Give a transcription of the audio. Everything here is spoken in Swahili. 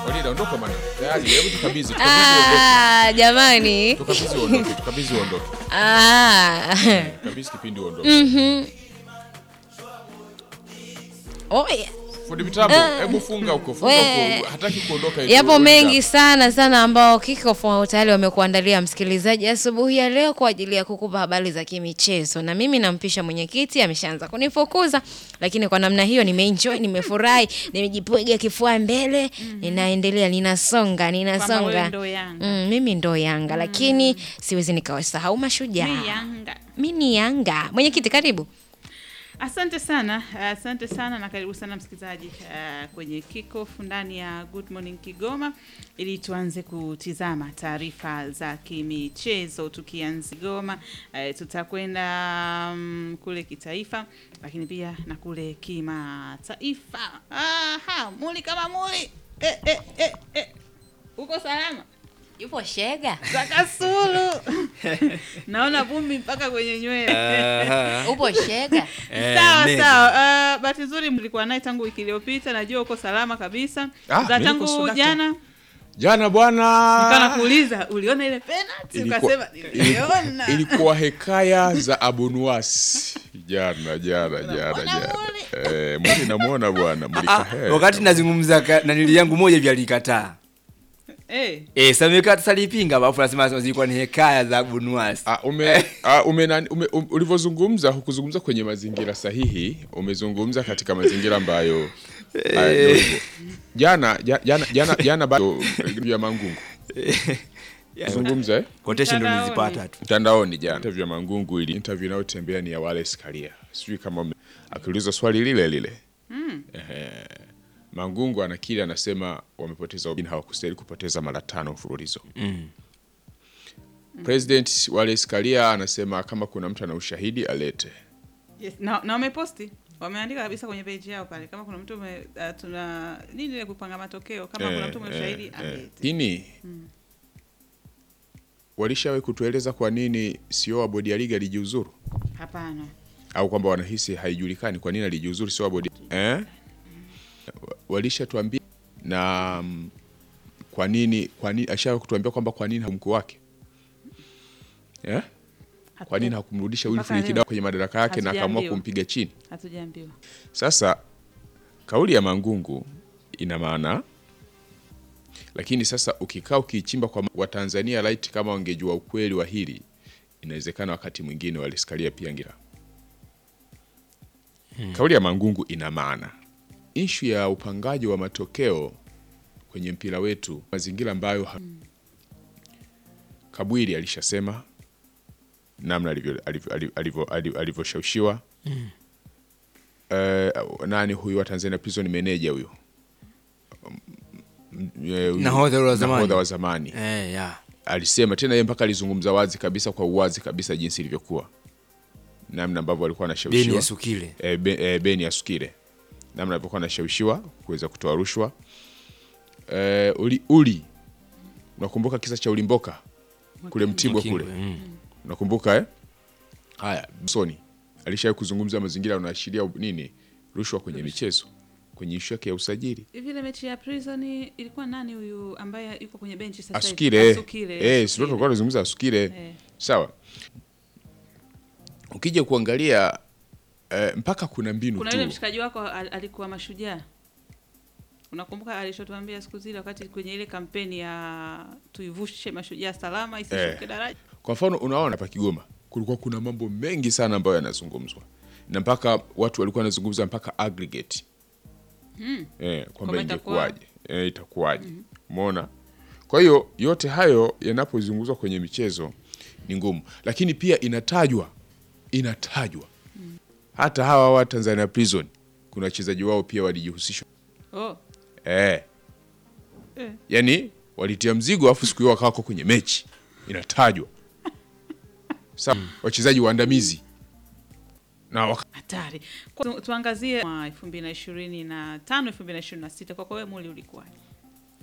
Walida ondoka bwana. Tayari, hebu tukabidhi, tukabidhi uondoke. Ah, jamani. Tukabidhi uondoke, tukabidhi uondoke. Ah. Kabidhi kipindi uondoke. Mhm. Oh, yeah. Fundi mitambo, hebu funga huko, funga We. huko. Hataki kuondoka eti Yapo wewe mengi hapa. sana sana ambao Kikofu tayari wamekuandalia msikilizaji asubuhi ya leo kwa ajili ya kukupa habari za kimichezo, na mimi nampisha mwenyekiti, ameshaanza kunifukuza, lakini kwa namna hiyo nimeenjoy, nimefurahi, nimejipiga kifua mbele, ninaendelea, ninasonga, Kwamba ninasonga. wewe ndo Yanga. Mm, mimi ndo Yanga, lakini siwezi nikawasahau mashujaa. Mi Yanga. Mi ni Yanga. Mwenyekiti, karibu. Asante sana, asante sana na karibu sana msikilizaji uh, kwenye kickoff ndani ya Good Morning Kigoma, ili tuanze kutizama taarifa za kimichezo. Tukianza Kigoma, uh, tutakwenda um, kule kitaifa, lakini pia na kule kimataifa. Aha, muli kama muli eh, eh, eh, eh. Uko salama? Yupo Shega. Zakasulu naona vumbi mpaka kwenye nywele. Upo Shega. sawa mega. sawa. Uh, bahati nzuri mlikuwa naye tangu wiki iliyopita, najua uko salama kabisa. Ah, za mimi niko tangu sudaka. jana Jana bwana. nikawa nakuuliza uliona ile penalty, Ilikuwa- ukasema niliona. ilikuwa hekaya za Abunuasi jana jana jana Unamwona jana. Muli? Eh, Muli namuona bwana Muli Ah, Kahe. wakati nazungumza ka- na nili yangu moja vya alikataa Eh, eh, sameka salipinga alafu nasema zilikuwa ni hekaya za Bunuasi. Ah, ume, ah, ume, nani- ume, um, ulivyozungumza hukuzungumza kwenye mazingira sahihi, umezungumza katika mazingira ambayo ah, ndio hivyo. jana ja- jana jana jana bado ya Mangungu zungumza eh? Quotation ndo Mtandaoni. nilizipata tu. mtandaoni jana interview ya Mangungu ili interview inayotembea ni ya Wallace Karia, sijui kama mme- akiulizwa swali lile lile Ehe. Mangungu anakiri anasema wamepoteza ubingwa, hawakustahili kupoteza mara tano mfululizo. President Wallace Karia anasema kama kuna mtu ana ushahidi alete. yes. na, na wameposti wameandika kabisa kwenye page yao pale, kama kuna mtu ume, uh, tuna nini ile kupanga matokeo, kama kuna mtu mwenye ushahidi alete. Lakini walishawahi kutueleza kwa nini sio wa bodi ya ligi alijiuzuru Hapana, au kwamba wanahisi haijulikani kwa nini alijiuzuru sio wa bodi eh? Walishatuambia na mm, kwa nini kwa nini ashawahi kutuambia kwamba kwa nini mkuu wake eh? Kwa nini hakumrudisha Mpaka Wilfred leo. Kidao kwenye madaraka yake na akaamua Hatujaambiwa. kumpiga chini? hatujaambiwa. Sasa kauli ya Mangungu ina maana, lakini sasa ukikaa ukiichimba kwa Watanzania right, kama wangejua ukweli wa hili, inawezekana wakati mwingine walisikalia pia ngira. Kauli ya Mangungu ina maana, ishu ya upangaji wa matokeo kwenye mpira wetu, mazingira ambayo ha- Kabwiri alishasema namna alivyo- alivyo- alivyo- alivyo- alivyo- alivyoshawishiwa Eh, nani huyu wa Tanzania prison manager huyo Mm, eh, huyu- Nahodha wa zamani. nahodha wa zamani Eh, ya. alisema tena yeye mpaka alizungumza wazi kabisa kwa uwazi kabisa jinsi ilivyokuwa namna ambavyo walikuwa Beni wanashawishiwa ya Sukile. eh, be, eh, Beni Asukile namna alivyokuwa anashawishiwa kuweza kutoa rushwa eh, uli, uli unakumbuka kisa cha ulimboka kule Mtibwa kule Mm. unakumbuka eh? Haya, Soni alishawahi kuzungumza mazingira yanaashiria nini rushwa kwenye michezo kwenye ishu yake ya usajili Hivi ile mechi ya prison ilikuwa nani huyu ambaye yuko kwenye benchi sasa hivi? Asukile Asukile, eh, sio Asukile. tulikuwa tunazungumza Asukile Eh. sawa. Ukija kuangalia eh, mpaka kuna mbinu Kuna yule tu mshikaji wako al- alikuwa mashujaa. Unakumbuka alichotuambia siku zile wakati kwenye ile kampeni ya tuivushe mashujaa salama isishuke Eh. daraja. Kwa mfano unaona hapa Kigoma kulikuwa kuna mambo mengi sana ambayo yanazungumzwa na mpaka watu walikuwa wanazungumza mpaka aggregate eh, kwamba Kwamba itakuwa- ingekuwaje eh, itakuwaje umeona kwa hiyo yote hayo yanapozungumzwa kwenye michezo ni ngumu lakini pia inatajwa inatajwa hata hawa wa Tanzania Prison kuna wachezaji wao pia walijihusishwa Oh. eh. Eh. yani walitia mzigo afu siku hiyo wakawako kwenye mechi inatajwa Sa wachezaji waandamizi na waka, Hatari. Kwa- Tu, tuangazie mwa 2025 2026 kwa kwa wewe muli ulikuwaje?